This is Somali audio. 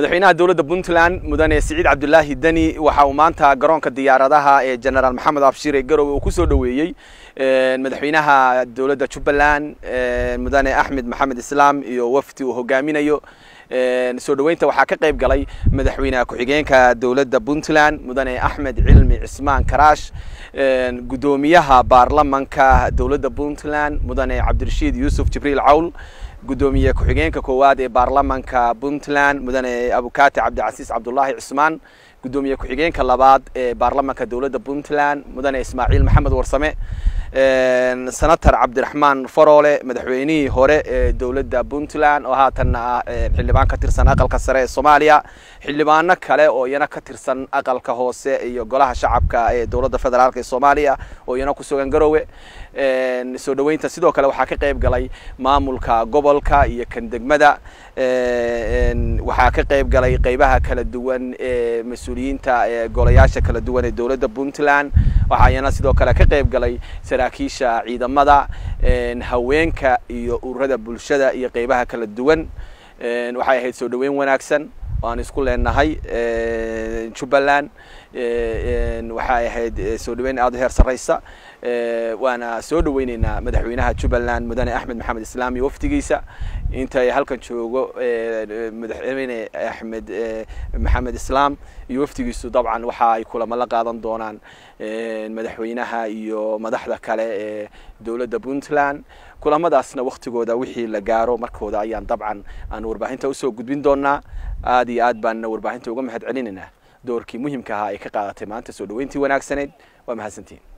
madaxweynaha dowladda puntland mudane siciid cabdulaahi deni waxa uu maanta garoonka diyaaradaha ee generaal maxamed abshir ee garowe uu kusoo dhoweeyey madaxweynaha dowladda jubbaland mudane axmed maxamed islaam iyo wafdi uu hogaaminayo soo dhoweynta waxaa ka qayb galay madaxweynaha ku-xigeenka dowladda puntland mudane axmed cilmi cismaan karaash guddoomiyaha baarlamanka dowladda puntland mudane cabdirashiid yuusuf jibriil cawl guddoomiye ku-xigeenka koowaad ee baarlamanka puntland mudane abukati cabdicasiis cabdullaahi cismaan guddoomiye ku-xigeenka labaad ee baarlamanka dowladda puntland mudane ismaaciil maxamed warsame senator cabdiraxmaan faroole madaxweynihii hore ee dowladda puntland oo haatanna ah xildhibaan ka tirsan aqalka sare ee soomaaliya xildhibaano kale oo iyana ka tirsan aqalka hoose iyo golaha shacabka ee dowladda federaalk ee soomaaliya oo iyana ku sugan garowe soo dhoweynta sidoo kale waxaa ka qayb galay maamulka gobolka iyo kan degmada waxaa ka qayb galay qeybaha kala duwan ee mas-uuliyiinta ee golayaasha kala duwan ee dowladda puntland waxaa iyana sidoo kale ka qayb galay saraakiisha ciidamada haweenka iyo ururada bulshada iyo qeybaha kala duwan waxay ahayd soo dhoweyn wanaagsan waan isku leenahay jubbaland waxay ahayd soo dhoweyn aada u heer sarreysa waana soo dhoweyneynaa madaxweynaha jubbaland mudane axmed maxamed islaam iyo wafdigiisa intay halkan joogo madaxweyne axmed maxamed islaam iyo wafdigiisu dabcan waxa ay kulamo la qaadan doonaan madaxweynaha iyo madaxda kale ee dowladda puntland kulamadaasna waktigooda wixii la gaaro markooda ayaan dabcan aan warbaahinta usoo gudbin doonaa aad iyo aad baanna warbaahinta uga mahad celinaynaa doorkii muhimka ahaa ay ka qaadatay maanta soo dhoweyntii wanaagsaneyd waa mahadsantiin